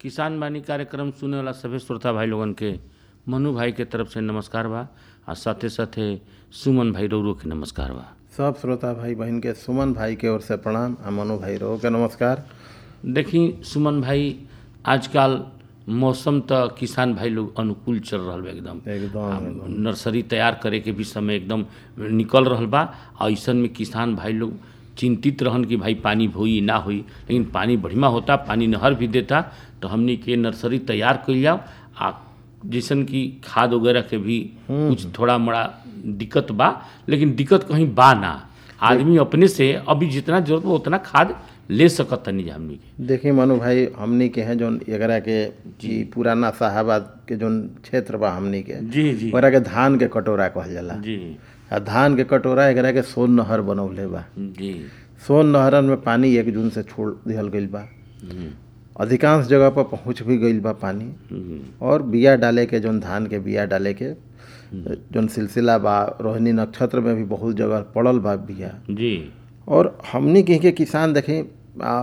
किसान बानी कार्यक्रम सुने वाला सभी श्रोता भाई लोगन के मनु भाई के तरफ से नमस्कार बा आ साथे साथे सुमन भाई रौरो के नमस्कार बा सब श्रोता भाई बहन के सुमन भाई के ओर से प्रणाम आ मनु भाई रो के नमस्कार देखी सुमन भाई आजकल मौसम त किसान भाई लोग अनुकूल चल रहल बा एकदम एकदम नर्सरी तैयार करे के भी समय एकदम निकल रहल बा आ ऐसन में किसान भाई लोग चिंतित रहन कि भाई पानी होई ना होई लेकिन पानी बढ़िया होता पानी नहर भी देता तो हमनी के नर्सरी तैयार कइल जाओ आ जैसन कि खाद वगैरह के भी कुछ थोड़ा मोड़ा दिक्कत बा लेकिन दिक्कत कहीं बा ना आदमी अपने से अभी जितना जरूरत बा उतना खाद ले सकत तनी जा हमनी के देखी मनु भाई हमनी के हैं जोन एकरा के जी पुराना साहबाद के जोन क्षेत्र बा हमनी के जी जी ओकरा के धान के कटोरा कहल जाला जी आ धान के कटोरा एकरा के सोन नहर बनौले बा जी सोन नहरन में पानी एक जून से छोड़ दिहल गईल बा हम्म, अधिकांश जगह पर पहुंच भी गईल बा पानी हम्म, और बिया डाले के जोन धान के बिया डाले के जोन सिलसिला बा रोहिणी नक्षत्र में भी बहुत जगह पड़ल बा बिया जी और हमनी कहीं के किसान देखें आ,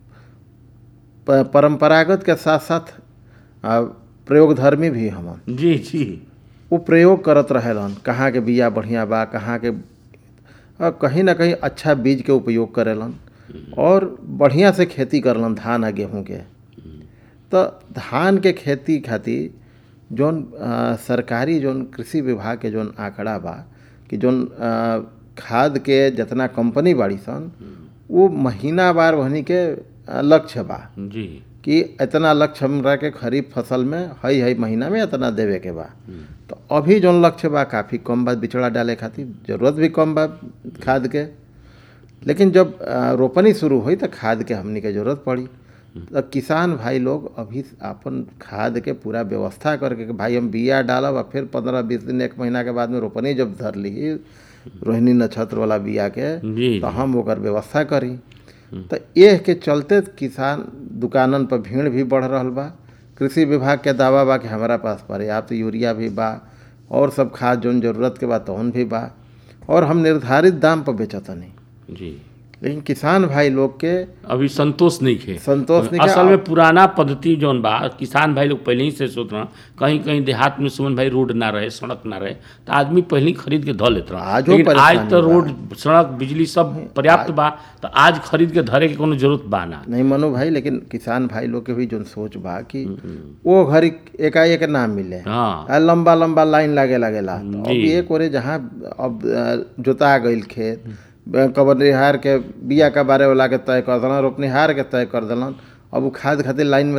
प- परंपरागत के साथ साथ आ, प्रयोगधर्मी भी हमन जी जी वो प्रयोग करत रहेलन कहाँ के बिया बढ़िया बा कहाँ के आ, कहीं ना कहीं अच्छा बीज के उपयोग करेलन और बढ़िया से खेती करलन धान आ गेहूं के तो धान के खेती खातिर जौन आ, सरकारी जौन कृषि विभाग के जौन आंकड़ा बा कि जौन आ, खाद के जितना कंपनी बाड़ी सन वो महीना बार वहनी के आ, लक्ष्य बा जी कि इतना लक्ष्य हमरा के खरीफ फसल में हई हई महीना में इतना देवे के बा तो अभी जौन लक्ष्य बा काफ़ी कम बा बिचड़ा डाले खातिर जरूरत भी कम बा खाद के लेकिन जब आ, रोपनी शुरू हुई तो खाद के हमनी के जरूरत पड़ी तो किसान भाई लोग अभी अपन खाद के पूरा व्यवस्था करके कि भाई हम बिया डालब और फिर पंद्रह बीस दिन एक महीना के बाद में रोपनी जब धर ली रोहिणी नक्षत्र वाला बिया के जी तो हम ओकर व्यवस्था करी तो एह के चलते किसान दुकानन पर भीड़ भी बढ़ रहल बा कृषि विभाग के दावा बा कि हमारा पास पर्याप्त यूरिया भी बा और सब खाद जौन जरूरत के बा तौन भी बा और हम निर्धारित दाम पर बेचतनी जी लेकिन किसान भाई लोग के अभी संतोष नहीं खे संतोष नहीं असल में पुराना पद्धति जौन बा किसान भाई लोग पहले ही से सोच रहा कहीं कहीं देहात में सुमन भाई रोड ना रहे सड़क ना रहे तो आदमी पहले ही खरीद के धो लेते रहा आजो लेकिन आज परेशानी तो बा। रोड सड़क बिजली सब पर्याप्त बा तो आज खरीद के धरे के कोनो जरूरत बा ना नहीं मनो भाई लेकिन किसान भाई लोग के भी जौन सोच बा कि वो घड़ी एकाएक ना मिले हाँ आ लंबा लंबा लाइन लागे लागेला तो अब जी। एक ओरे जहाँ अब अ, जोता गईल खेत कबरनिहार के बिया का बारे वाला के तय कर देलन रोपनिहार के तय कर देलन अब उ खाद खातिर लाइन में